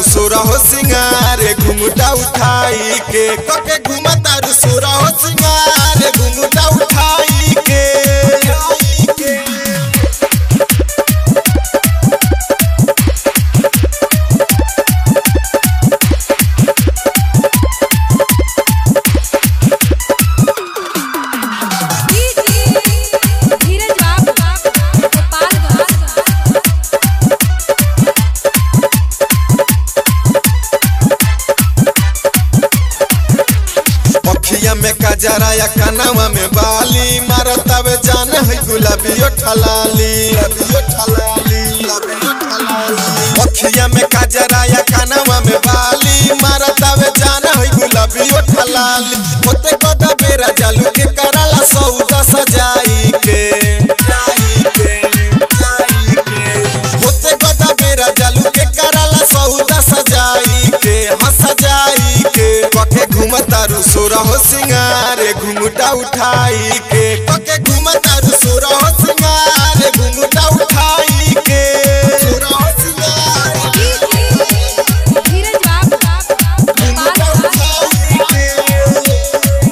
सोरा हो सिंगारे घुंघटा उठाई के कके घुमतारू सोरा हो सिंगारे घुंघटा उठाई के धीरज बाबू गोपालगंज अखिया में कजरा या कनवा में बाली मारतावे जान है गुलाबी ठलाली गुलाबियो ठलाली गुलाबियो ठलाली अखिया में कजरा या कनवा में बाली मारतावे जान है गुलाबी ठलाली होते कदा बेरा जालू के कराला सौदा सजाई के जाई के जाई के होते कदा बेरा जालू के कराला सौदा सजाई के हाँ सजाई के कके घुमतारू सोरा हो सिंगारे घुंघटा उठाई के कके घुमतारू सोरा हो सिंगारे घुंघटा उठाई के सोरा हो सिंगारे धीरज बाबू घुंघटा गोपालगंज उठाई के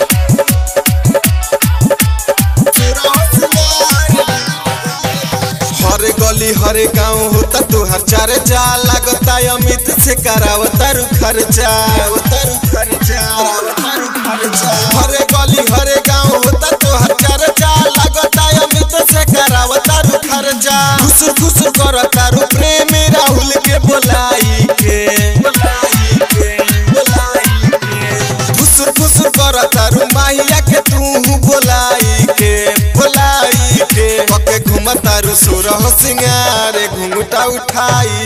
सोरा हो सिंगारे हर गली हर गांव होता तुहार चर्चा लगता अमित से करावतारू खर्चा अवतारू खर्चा अवतारू खर्चा हर गली हर गांव होता तुहार चर्चा लगता अमित से करावतारू खर्चा खुश खुश करतारू प्रेम राहुल के बोलाई के बोलाई के बोलाई के खुश खुश करतारू माहिया के तू बोलाई के बोलाई के पके घुमतारू सुरह सिंगारे घुंघटा उठाई